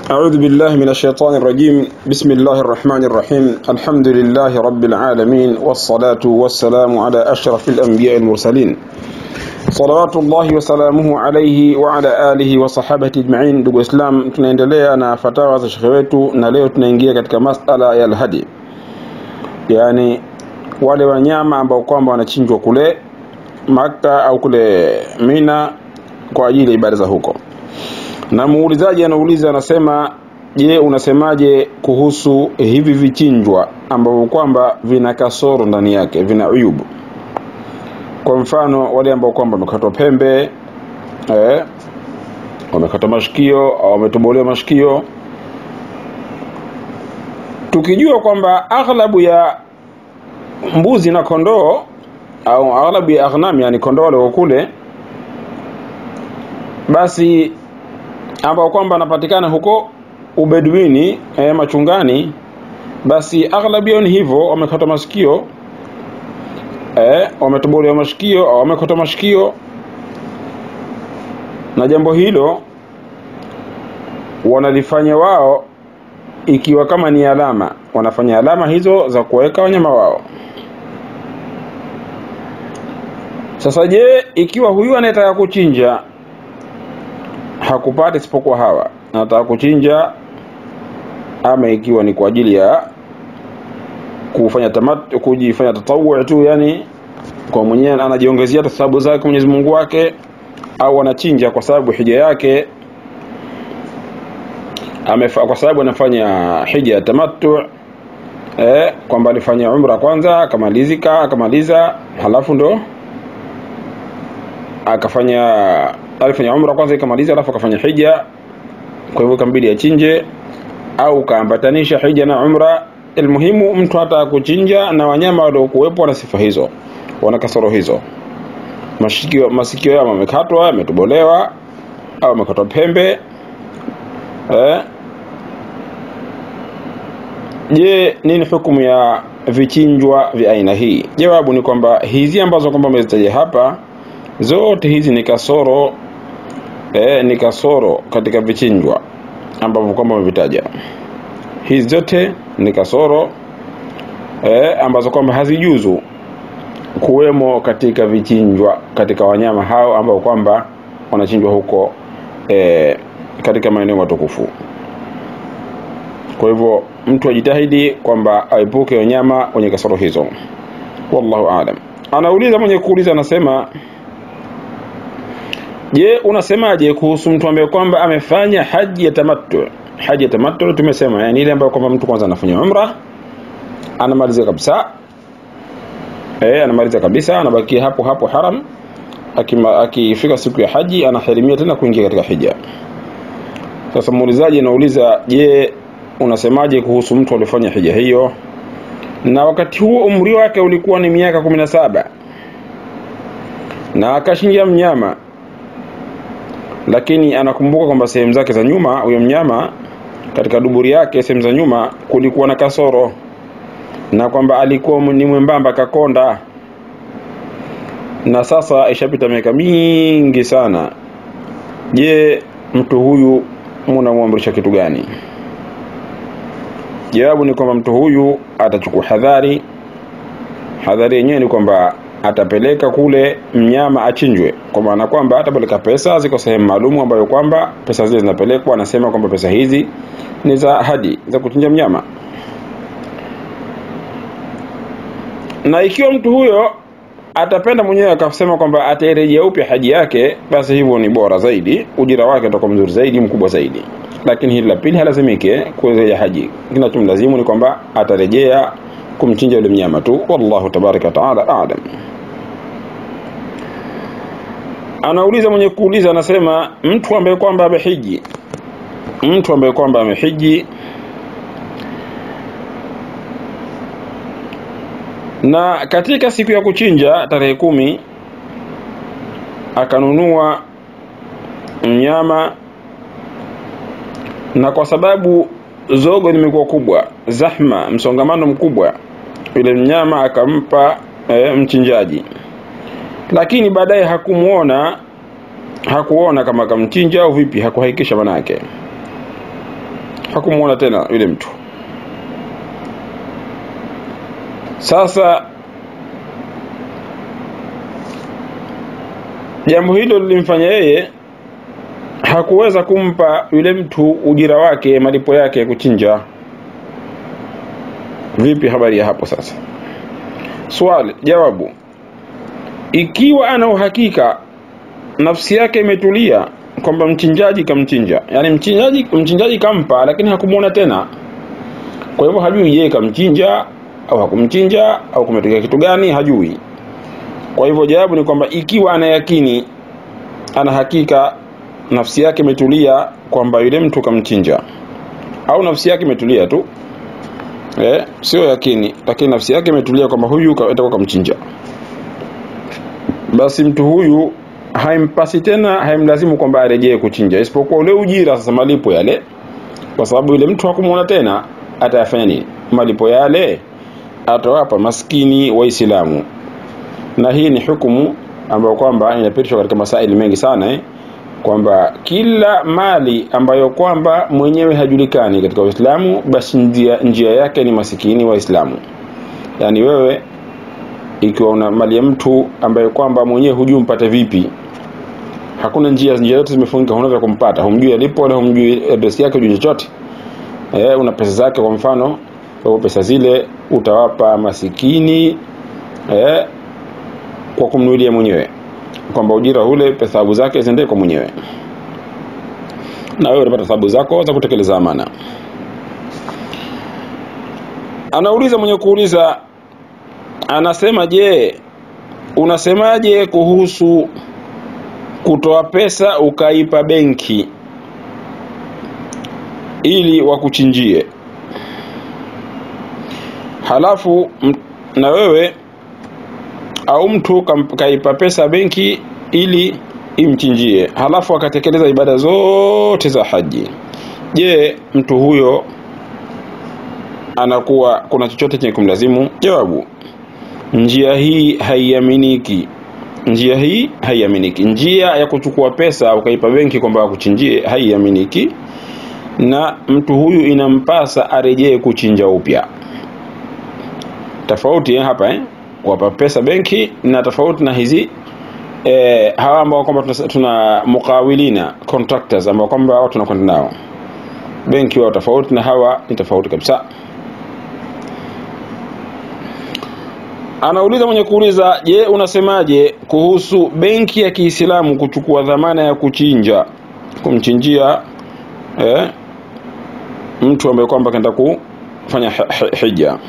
أعوذ بالله من الشيطان الرجيم بسم الله الرحمن الرحيم الحمد لله رب العالمين والصلاة والسلام على أشرف الأنبياء المرسلين صلوات الله وسلامه عليه وعلى alihi wa sahabati ajma'in ndugu islam tunaendelea na fatawa za shekhe wetu na leo tunaingia katika masala ya alhadi yani wale wanyama ambao kwamba wanachinjwa kule Makka au kule Mina kwa ajili ya ibada za huko na muulizaji anauliza anasema je unasemaje kuhusu hivi vichinjwa ambavyo kwamba vina kasoro ndani yake vina uyubu kwa mfano wale ambao kwamba wamekatwa pembe eh, wamekatwa mashikio au wametobolewa mashikio tukijua kwamba aghlabu ya mbuzi na kondoo au aghlabu ya aghnam yani kondoo wale kule basi ambao kwamba anapatikana huko ubedwini e, machungani basi aghlabu yao ni hivyo wamekata masikio e, wametobolewa mashikio au wamekata mashikio na jambo hilo wanalifanya wao ikiwa kama ni alama wanafanya alama hizo za kuweka wanyama wao sasa je ikiwa huyu anayetaka kuchinja hakupata isipokuwa hawa anataka kuchinja ama ikiwa ni kwa ajili ya kufanya tamat kujifanya tatawu tu yani kwa mwenyewe anajiongezea thawabu zake Mwenyezi Mungu wake au anachinja kwa sababu hija yake amefa, kwa sababu anafanya hija ya tamattu eh, kwamba alifanya umra kwanza akamalizika akamaliza halafu ndo akafanya alifanya umra kwanza ikamaliza alafu akafanya hija kwa hivyo kambidi achinje au kaambatanisha hija na umra almuhimu mtu hata kuchinja na wanyama waliokuwepo wana sifa hizo wana kasoro hizo masikio masikio yao yamekatwa yametobolewa au yamekatwa pembe eh je nini hukumu ya vichinjwa vya aina hii jawabu ni kwamba hizi ambazo kwamba umezitaja hapa zote hizi ni kasoro eh, ni kasoro katika vichinjwa ambavyo kwamba umevitaja hizi zote ni kasoro eh, ambazo kwamba hazijuzu kuwemo katika vichinjwa katika wanyama hao ambao kwamba wanachinjwa huko eh, katika maeneo matukufu kwa hivyo mtu ajitahidi kwamba aepuke wanyama wenye kasoro hizo wallahu aalam anauliza mwenye kuuliza anasema je unasemaje kuhusu mtu ambaye kwamba amefanya haji ya tamattu haji ya tamattu tumesema yani ile ambayo kwamba mtu kwanza anafanya umra anamaliza kabisa eh anamaliza kabisa anabakia hapo hapo haram akifika siku ya haji anaharimia tena kuingia katika hija sasa muulizaji anauliza je unasemaje kuhusu mtu aliyefanya hija hiyo na wakati huo umri wake ulikuwa ni miaka kumi na saba na akashinja mnyama lakini anakumbuka kwamba sehemu zake za nyuma huyo mnyama katika duburi yake sehemu za nyuma kulikuwa na kasoro na kwamba alikuwa ni mwembamba kakonda na sasa ishapita miaka mingi sana je mtu huyu munamwamrisha kitu gani jawabu ni kwamba mtu huyu atachukua hadhari hadhari yenyewe ni kwamba atapeleka kule mnyama achinjwe kwa maana kwamba atapeleka pesa ziko sehemu maalum ambayo kwamba pesa zile zinapelekwa anasema kwamba pesa hizi ni za hadi za kuchinja mnyama na ikiwa mtu huyo atapenda mwenyewe akasema kwamba atairejea upya haji yake basi hivyo ni bora zaidi ujira wake utakuwa mzuri zaidi mkubwa zaidi lakini hili la pili halazimike kurejea haji kinachomlazimu ni kwamba atarejea kumchinja yule mnyama tu wallahu tabaraka taala aalam anauliza mwenye kuuliza anasema mtu ambaye kwamba amehiji mtu ambaye kwamba amehiji na katika siku ya kuchinja tarehe kumi akanunua mnyama na kwa sababu zogo limekuwa kubwa zahma msongamano mkubwa yule mnyama akampa e, mchinjaji lakini baadaye hakumuona hakuona kama akamchinja au vipi hakuhakikisha manake hakumuona tena yule mtu sasa jambo hilo lilimfanya yeye hakuweza kumpa yule mtu ujira wake malipo yake ya kuchinja vipi habari ya hapo sasa swali jawabu ikiwa ana uhakika nafsi yake imetulia kwamba mchinjaji kamchinja yani mchinjaji mchinjaji kampa lakini hakumwona tena kwa hivyo hajui yeye kamchinja au hakumchinja au kumetokea kitu gani hajui kwa hivyo jawabu ni kwamba ikiwa ana yakini ana hakika nafsi yake imetulia kwamba yule mtu kamchinja au nafsi yake imetulia tu eh, sio yakini lakini nafsi yake imetulia kwamba huyu atakuwa kamchinja basi mtu huyu haimpasi tena haimlazimu kwamba arejee kuchinja isipokuwa ule ujira sasa malipo yale kwa sababu yule mtu hakumwona tena atayafanya nini malipo yale atawapa maskini waislamu na hii ni hukumu ambayo kwamba inapitishwa katika masaili mengi sana eh? kwamba kila mali ambayo kwamba mwenyewe hajulikani katika Uislamu basi njia, njia yake ni masikini waislamu yaani wewe ikiwa una mali ya mtu ambaye kwamba mwenyewe hujui mpate vipi hakuna njia njia zote zimefungika unaweza kumpata humjui alipo wala humjui address yake hujui chochote eh, una pesa zake kwa mfano kwa pesa zile utawapa masikini eh, kwa kumnuilia mwenyewe kwamba ujira ule thawabu zake ziende kwa mwenyewe na wewe unapata thawabu zako za kutekeleza amana anauliza mwenye kuuliza anasema je unasemaje kuhusu kutoa pesa ukaipa benki ili wakuchinjie halafu na wewe au mtu kaipa pesa benki ili imchinjie halafu akatekeleza ibada zote za haji je mtu huyo anakuwa kuna chochote chenye kumlazimu jawabu njia hii haiaminiki njia hii haiaminiki njia ya kuchukua pesa ukaipa benki kwamba akuchinjie haiaminiki na mtu huyu inampasa arejee kuchinja upya tofauti eh, hapa eh? kuwapa pesa benki na tofauti na hizi eh, hawa ambao kwamba tuna, tuna mukawilina contractors ambao kwamba watu tunakwenda nao benki wao tofauti na hawa ni tofauti kabisa anauliza mwenye kuuliza je unasemaje kuhusu benki ya kiislamu kuchukua dhamana ya kuchinja kumchinjia eh, mtu ambaye kwamba kaenda kufanya hija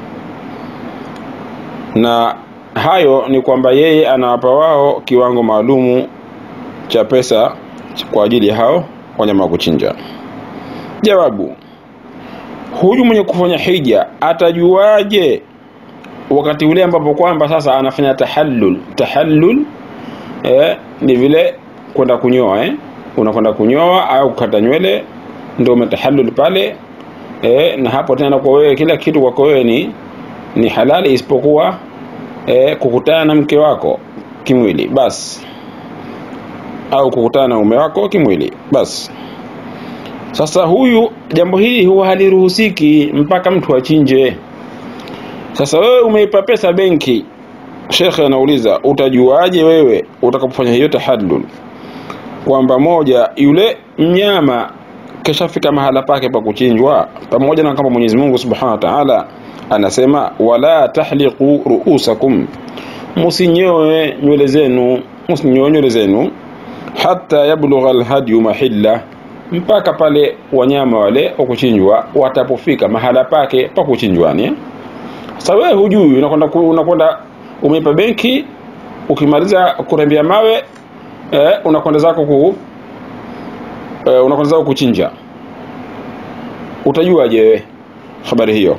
na hayo ni kwamba yeye anawapa wao kiwango maalumu cha pesa kwa ajili ya hao wanyama wa kuchinja jawabu huyu mwenye kufanya hija atajuaje wakati ule ambapo kwamba sasa anafanya tahallul tahallul eh, ni vile kwenda kunyoa eh? unakwenda kunyoa au kukata nywele ndio umetahallul pale eh, na hapo tena kwa wewe kila kitu kwako wewe ni ni halali isipokuwa eh, kukutana na mke wako kimwili basi au kukutana na mume wako kimwili basi sasa huyu jambo hili huwa haliruhusiki mpaka mtu achinje sasa wewe umeipa pesa benki shekhe anauliza utajuaje wewe utakapofanya hiyo tahallul kwamba moja yule mnyama kishafika mahala pake pa kuchinjwa pamoja na kama Mwenyezi Mungu Subhanahu wa Ta'ala anasema wala tahliqu ruusakum musinyoe nywele zenu musinyoe nywele zenu hata yablugha alhadyu mahilla mpaka pale wanyama wale wa kuchinjwa watapofika mahala pake pa kuchinjwani sasa wewe hujui unakwenda unakwenda umeipa benki ukimaliza kurembea mawe eh, unakwenda zako ku eh, unakwenda zako kuchinja utajuaje wewe habari hiyo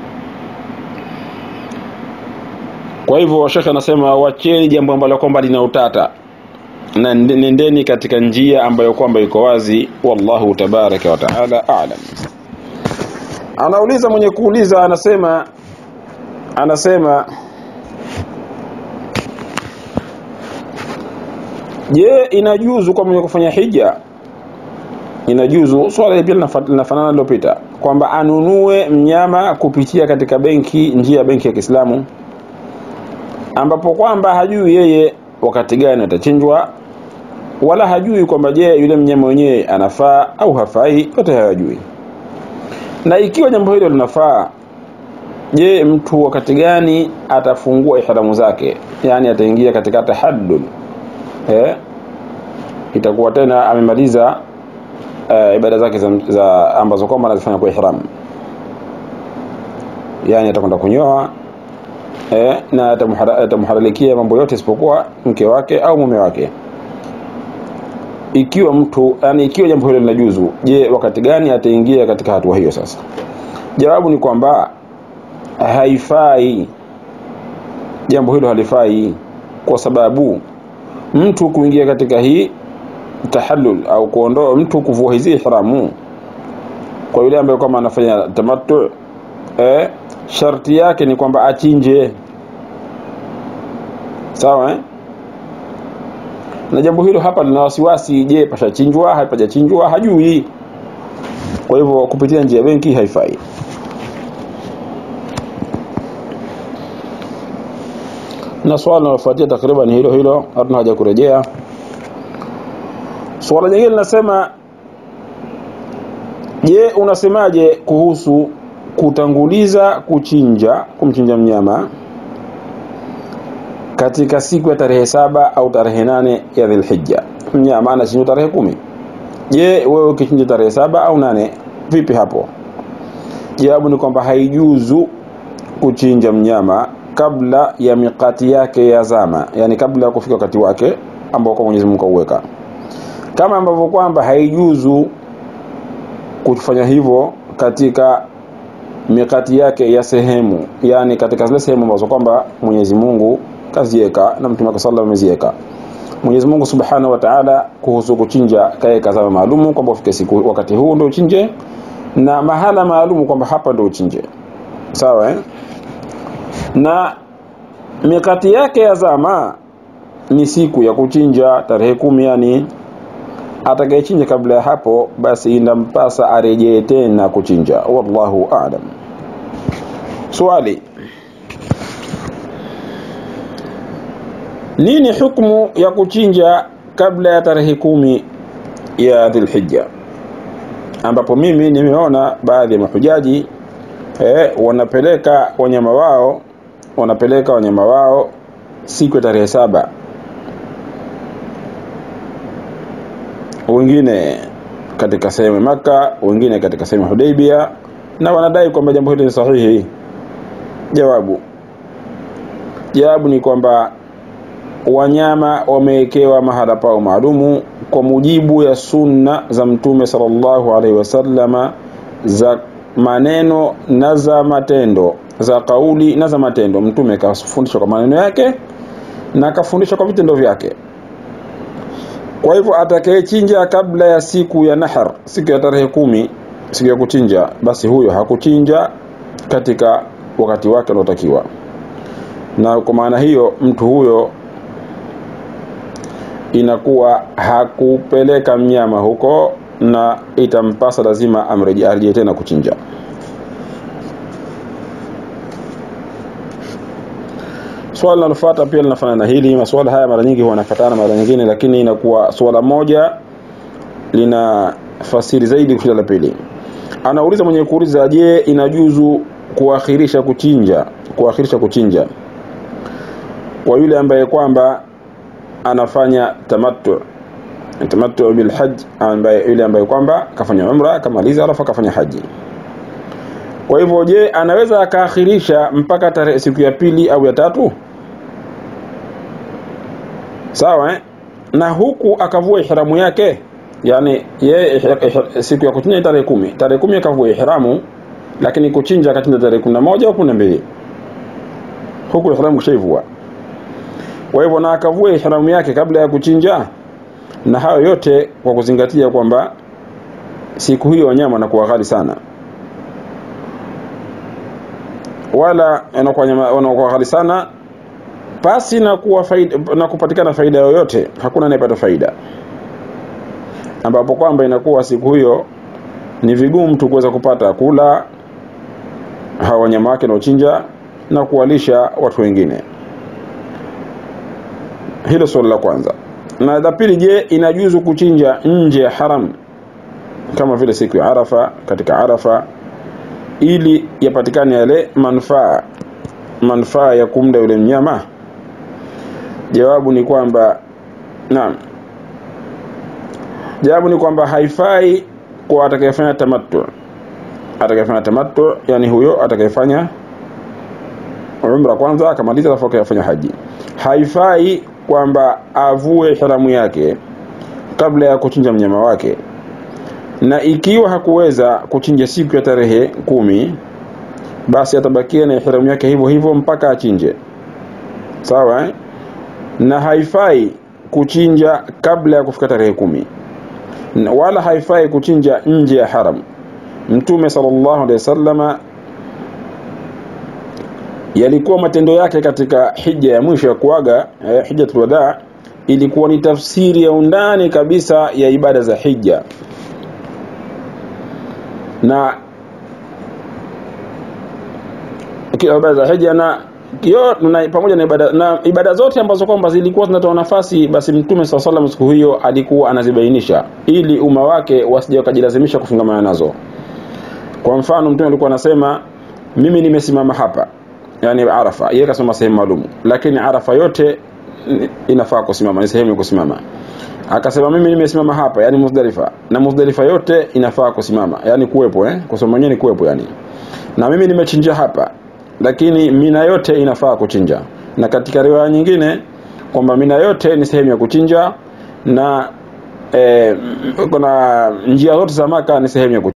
kwa hivyo shekhe anasema wacheni jambo ambalo kwamba lina utata na nendeni katika njia ambayo kwamba iko wazi wallahu tabaraka wa taala a'lam anauliza mwenye kuuliza anasema anasema je inajuzu kwa mwenye kufanya hija inajuzu swala hili pia linafa- linafanana lilopita kwamba anunue mnyama kupitia katika benki njia ya benki ya Kiislamu ambapo kwamba hajui yeye wakati gani atachinjwa wala hajui kwamba je yule mnyama wenyewe anafaa au hafai yote hayajui na ikiwa jambo hilo linafaa je mtu wakati gani atafungua ihramu zake yani ataingia katika tahaddud eh itakuwa tena amemaliza uh, ibada zake za, za ambazo kwamba anazifanya kwa ihram yani atakwenda kunyoa eh, na atamuhara- atamuhalalikia mambo yote isipokuwa mke wake au mume wake ikiwa mtu yani ikiwa jambo hilo linajuzu je wakati gani ataingia katika hatua hiyo sasa jawabu ni kwamba haifai jambo hilo halifai kwa sababu mtu kuingia katika hii tahallul au kuondoa mtu kuvua hizi ihramu kwa yule ambaye kwamba anafanya tamattu eh, sharti yake ni kwamba achinje sawa eh? na jambo hilo hapa lina wasiwasi je pashachinjwa hapajachinjwa hajui kwa hivyo kupitia njia ya benki haifai na swala linalofuatia takriban hilo hilo hatuna haja kurejea swala jingine linasema je unasemaje kuhusu kutanguliza kuchinja kumchinja mnyama katika siku ya tarehe saba au tarehe nane ya dhilhija mnyama anachinjwa tarehe kumi je wewe ukichinja tarehe saba au nane vipi hapo jawabu ni kwamba haijuzu kuchinja mnyama kabla ya miqati yake ya zama yani kabla ya kufika wakati wake ambao kwa Mwenyezi Mungu kauweka kama ambavyo kwamba haijuzu kufanya hivyo katika mikati yake ya sehemu yani katika zile sehemu ambazo kwamba Mwenyezi Mungu kaziweka na Mtume wake sallallahu ameziweka Mwenyezi Mungu Subhanahu wa Ta'ala kuhusu kuchinja kaeka zama maalumu kwamba ufike siku wakati huu ndio uchinje na mahala maalumu kwamba hapa ndio uchinje sawa eh? na mikati yake ya zama ni siku ya kuchinja tarehe kumi yani atakayechinja kabla ya hapo basi inampasa arejee tena kuchinja wallahu a'lam swali nini hukumu ya kuchinja kabla ya tarehe kumi ya dhilhijja ambapo mimi nimeona baadhi ya mahujaji eh, wanapeleka wanyama wao wanapeleka wanyama wao siku ya tarehe saba wengine katika sehemu ya Maka, wengine katika sehemu ya Hudaybia, na wanadai kwamba jambo hili ni sahihi. Jawabu, jawabu ni kwamba wanyama wamewekewa mahala pao maalumu kwa mujibu ya sunna za Mtume sallallahu alaihi wasallama za maneno na za matendo, za kauli na za matendo. Mtume kafundisha kwa maneno yake na kafundisha kwa vitendo vyake. Kwa hivyo atakayechinja kabla ya siku ya nahar, siku ya tarehe kumi, siku ya kuchinja, basi huyo hakuchinja katika wakati wake unaotakiwa, na kwa maana hiyo mtu huyo inakuwa hakupeleka mnyama huko na itampasa lazima amrejee arejee tena kuchinja. Swala linalofuata pia linafanana na hili. Masuala haya mara nyingi huwa yanafuatana mara nyingine, lakini inakuwa swala moja lina fasiri zaidi kushinda la pili. Anauliza mwenye kuuliza, je, inajuzu kuakhirisha kuchinja kuakhirisha kuchinja kwa yule ambaye kwamba anafanya tamattu tamattu bil hajj, ambaye yule ambaye kwamba kafanya umra akamaliza, alafu akafanya haji. Kwa hivyo, je, anaweza akaakhirisha mpaka tarehe siku ya pili au ya tatu? Sawa eh? na huku akavua ihramu yake, yani yeye siku ya kuchinja tarehe kumi, tarehe kumi akavua ihramu, lakini kuchinja akachinja tarehe kumi na moja au kumi na mbili, huku ihramu kishaivua. Kwa hivyo na akavua ihramu yake kabla ya kuchinja, na hayo yote kwa kuzingatia kwamba siku hiyo wanyama wanakuwa ghali sana wala wanakuwa ghali sana pasi na kuwa faida, na kupatikana faida yoyote, hakuna anayepata faida. ambapo kwamba inakuwa siku hiyo ni vigumu mtu kuweza kupata kula hawa wanyama wake naochinja na kuwalisha watu wengine hilo swali la kwanza na la pili je inajuzu kuchinja nje ya haram kama vile siku ya arafa katika arafa ili yapatikane yale manufaa manufaa ya kumda yule mnyama jawabu ni kwamba naam jawabu ni kwamba haifai kwa atakayefanya tamattu atakayefanya tamattu yani huyo atakayefanya umra kwanza akamaliza alafu akafanya haji haifai kwamba avue haramu yake kabla ya kuchinja mnyama wake na ikiwa hakuweza kuchinja siku ya tarehe kumi basi atabakia na ihramu yake hivyo hivyo mpaka achinje sawa eh? na haifai kuchinja kabla ya kufika tarehe kumi na wala haifai kuchinja nje ya haram mtume sallallahu alaihi wasallama yalikuwa matendo yake katika hija ya mwisho ya kuaga eh, hijjatul wadaa ilikuwa ni tafsiri ya undani kabisa ya ibada za hija na ibada za hija na kio na pamoja na ibada na ibada zote ambazo kwamba zilikuwa zinatoa nafasi basi mtume swalla salam siku hiyo alikuwa anazibainisha ili umma wake wasije wakajilazimisha kufungamana nazo kwa mfano mtume alikuwa anasema mimi nimesimama hapa yani arafa yeye kasema sehemu maalum lakini arafa yote inafaa kusimama ni sehemu ya kusimama akasema mimi nimesimama hapa yani muzdalifa na muzdalifa yote inafaa kusimama yani kuwepo eh kusema mwenyewe ni kuwepo yani na mimi nimechinja hapa lakini mina yote inafaa kuchinja na katika riwaya nyingine kwamba mina yote ni sehemu ya kuchinja na eh, kuna njia zote za maka ni sehemu ya kuchinja